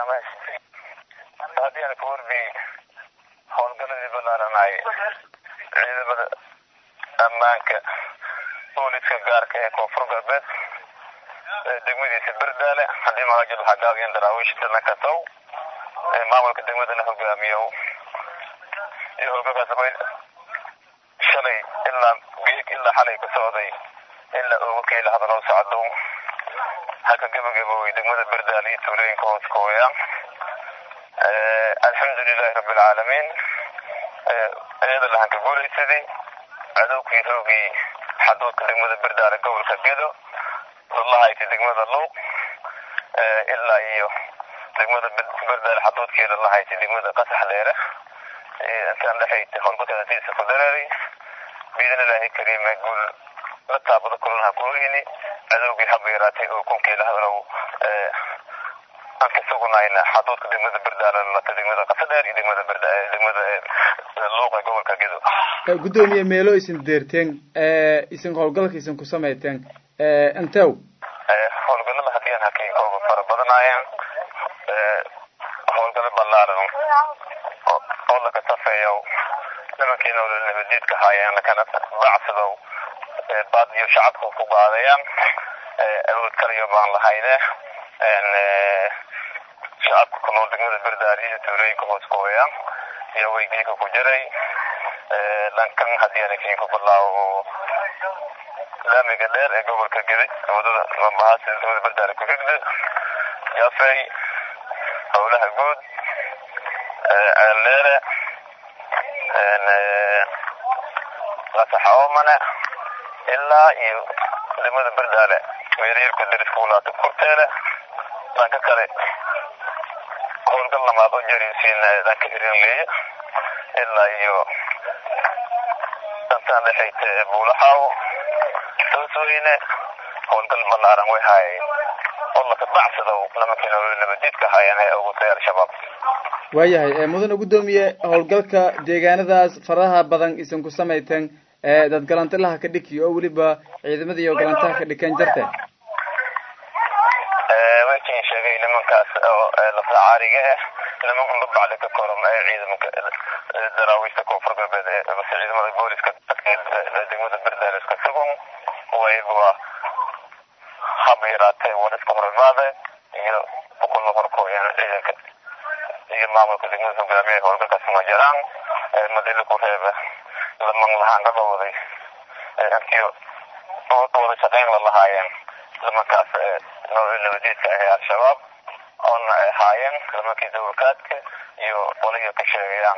dhamaystay haddii aan ka warbi howlgaladii balaaranay ciidamada ammaanka booliska gaarka ee koonfur galbeed degmadiisa berdaale haddii magajid waxaa gaabiyeen daraawiishta nakatow maamulka degmadana hogaamiyo iyo hogaansabay shalay ilaa geeg ilaa xalay ka socday ilaa ugu keela hadaloo socdo halka gabagabowey degmada berdaale iyo tuulooyinka hoos kooya alxamdulilahi rabbilcaalamiin iyada lahan ka guulaysaday cadowkii roogii xaduudka degmada berdaale gobolka gedo lalahayti degmada luuq ilaa iyo degmada berdaale xaduudkeeda lahayti degmada qasax dheere intaan dhexayta howlgalkaasiisa ku dareeray biidn illaahi kariime guul la taabado kulanaha kuoyini cadowgii haba yaraatay oo kunkeela hadalow aan ka sugunayna xaduudka degmada berdaale lalata degmada qasa dheer iyo degmada berda degmada luuq ee gobolka gedo guddoomiye meelo isin deerteen isin howlgalka isin ku samayteen intew howlgalada haddii aan hakiinkooga fara badanaayeen howlgalo ballaaran oo laka safeeyo nimankii nolol nabadiidka haayeen lakana bacsadow baad iyo shacabka ku qaadayaan awood kaliyo baan lahayne shacabka ku nool degmada berdaari iyo tuulooyinka hoos kooya iyo weydiinka ku jiray dhankan haddii aan kiinku bilaawo laamiga dheer ee gobolka gedi wadada mambahaas degmada berdaari ku xigda jafey howlaha guud ceeldheere lasaxaomane ilaa iyo degmada berdaale weerarka dariska walaata kurteele dhanka kale howlgal lamaad oo jariisiin dhanka hirinleeye ilaa iyo dantaan dhexayta buulaxaaw toosweyne howlgal balaaran way haayeen oo laka bacsado nimankii nolol nabadiidka haayeen ee ogutay al-shabaab waayahay mudane guddoomiye howlgalka deegaanadaas faraha badan isin ku samayteen dad galantilaha ka dhiki oo weliba ciidamada iyo galantaha ka dhikan jarte wakin sheegay nimankaas oo lafdacaariga ah niman unba bacdi ka korom ee ciidamanka daraawiishta koonfur galbeed ee base ciidamada booliska degmada berdaale iska sugan wayba haba yaraatee war iska hor imaade iyo ukula horkooyaan ciidanka iyo maamulka degmada hogaamiya howlgalkaas ma jiraan madila ku reeba laman lahaan ka qabaday intii wada shaqeyn la lahaayeen nimankaas nolol nabadiidka ah ee al-shabaab oona ay haayeen nimankii dawlkaadka iyo waliga ka sheegayaan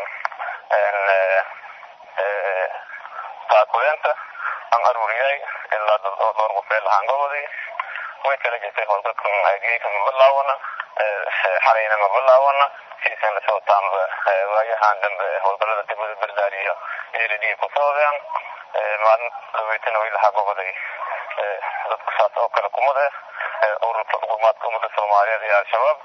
taakuleenta aan aruuriyay ilaa dad oo dhowr qof ee lahaan qabaday way kala jirtay howlgalkan geeka ma bilaawana xalayna ma bilaawana siisan lasoo taanba waayahan dambe howlgalada degmada berdaali iyo eeladii ku socdeen maalin dhaweytana way lahaa goboday dadku saas oo kale kumade ururka xukuumaadka ummadda soomaaliyeed iyo al-shabaab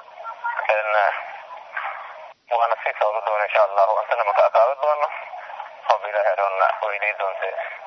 waana sii socda doona insha allahu intana maka aqaadan doono hob ilaahay roonna weydii doonte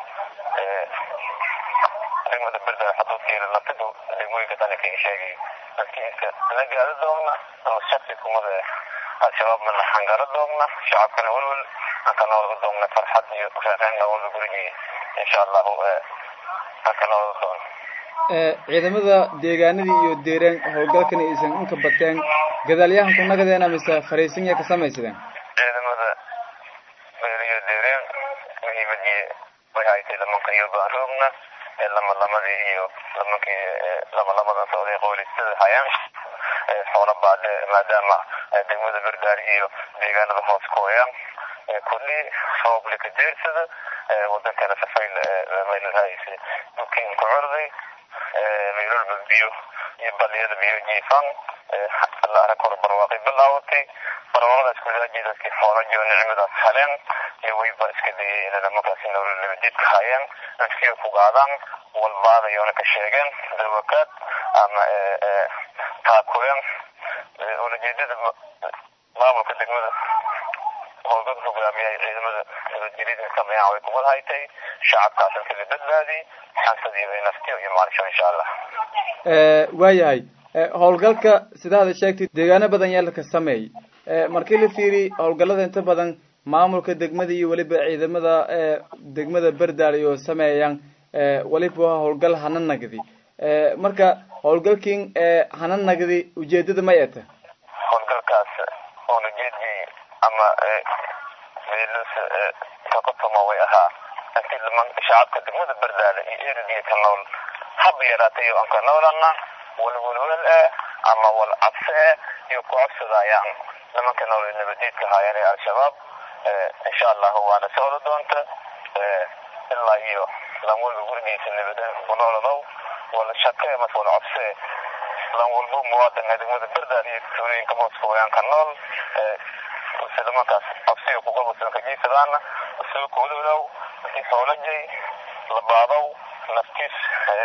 degmada berdaali xaduudkeeda laftidu degmooyinka tani kaga sheegay dadkiiska la gaado doona ama shaksi kumada al-shabaabna la hangaro doona shacabkana welwel anka noolga doona farxad iyo reereyn noolga gurigii insha allahu anka noolga doona ciidamada deegaanadii iyo deereen howlgalkana aysan inka bateen gadaalyahan ku nagadeena mise fariisin ya ka samaysadeen ciidamada beeliyo deereen muhiimadii way haytay lamanka iyo baan roogna lama lamadii iyo lamankii lama lamadan socday qoolistada hayaan xoola baade maadaama degmada berdaari iyo deegaanada hoos kooyaan kulli sabable ka jeersada wadankana safayl meelhayse dukiin ku curday meelolba biyo iyo baliyada biyo jiifan la arag hore barwaaqay bilaawatay barwaaqadaas kulaaji dadkii xoolajiyo nicmadaas heleen iyo wayba iska dayay inay nimankaasi nolol nabadiidka hayeen inskiyo ku qaadaan walbaadayoona ka sheegeen dawakaad ama taakuleen ulajeedada maamulka degmada howlgad hogaamiyay ciidamada nabadgelyada sameeyaan way kumad haytay shacabkaas inta la badbaadi xansadiiba naftiyo iyo maalisho insha allah waayahay howlgalka sida hada sheegtay deegaano badan yaa laka sameey markii la fiiri howlgallada inta badan maamulka degmada iyo weliba ciidamada degmada berdaal iyo sameeyaan weliba waa howlgal hana nagdi marka howlgalkin hana nagdi ujeedada may eta howlgalkaas oon ujeedii ama meelus kakotoma way ahaa intii liman shacabka degmada berdaale iyo erediya ka nool haba yaraatay aan ka noolana walwalwal eh ama wal cabse eh iyo ku cabsadayaan nimanka nool ee nabadiidka haayeen ee al-shabaab insha allahu waana socdo doonta ilaa iyo lan walba gurigiisa nabada ku nooladow wala shaqe mas wala cabse lan walbo muwaadinka degmada berdaal iyo tuulooyinka hoos fogaanka nool sida markaas cabsiga kugabasan kajiisadaana soo koodowdow intii xoolajay la baadow naftiis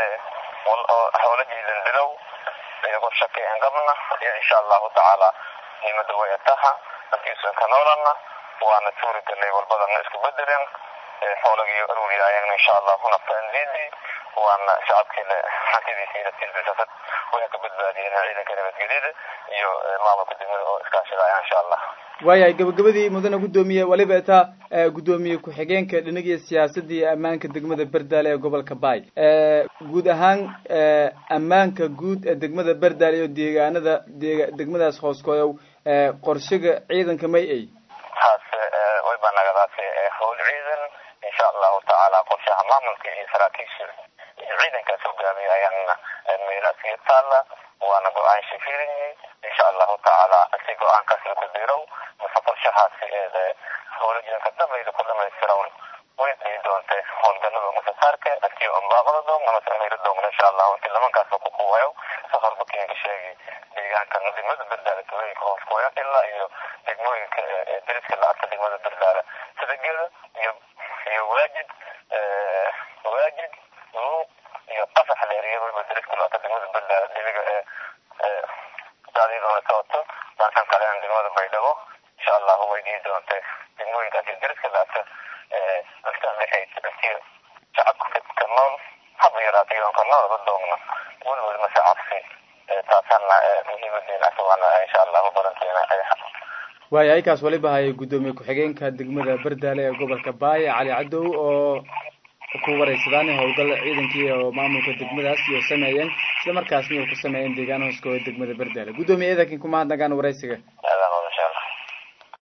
xoolajay landilow iyagoo shaqe aan qabna iyo insha allahu tacaala niimada way ataha naftiisan ka noolana waana tuuri galay walbadana isku bedeleen xoolagii aruuriyaayeen insha allahu naftaandiidi waana shacabkiina hantidiisiina tilbisasad way ka badbaadiyeen ciidanka nabadgelyada iyo maamulka degmada oo iskaashadaya insha allah waayahay gabagabadii mudane guddoomiye waliba itaa guddoomiye ku-xigeenka dhinagiya siyaasadda iyo ammaanka degmada berdaale ee gobolka baay guud ahaan ammaanka guud ee degmada berdaale iyo deegaanada deg degmadaas hooskooyow qorshaga ciidanka may ay taas way baa nagadaasi howl ciidan insha allahu tacaala qorshaha maamulka iyo saraakiisha iyo ciidankaas hogaamiya ayaan meelaas iyo taalla waana go-aan shafirinyi insha allahu tacaala si go-aankaas laku dirow mise qorshahaasi eede howlajidanka dabayda ku dhamaystirown way dhii doonte howlgalada masasaarka intii unbaaqada doogna mase amira doogna insha allahu intii lamankaasba ku kuwayo safarba keenka sheegi deegaanka degmada berdaale tuulooyinka hoos kuwaya ilaa iyo degmooyinka deriska la arka degmada berdaale sida geda iyo iyo waajid waajid luuq iyo qasax leeriya waliba deriska la arka degmada berdaale debiga ee daadiidoona socoto dhankan kalean degmada baydhabo insha allahu way dhii doonte degmooyinkaas iyo deriska la arka intaan dhexaysa intii shacabka ka nool haba yaraatay oon ka noolaba doogna welwel mase cabsi taasana muhiimadeena asagana insha allahu badanteena waaya aykaas waliba hayay guddoomiye ku-xigeenka degmada berdaale ee gobolka baay cali cadow oo ku wareysadaan howlgal ciidankii oo maamulka degmadaas iyo sameeyeen isla markaasna ay ku sameeyeen deegaan hooskooda degmada berdaale guddoomiye eedankin kumahadnagaan wareysiga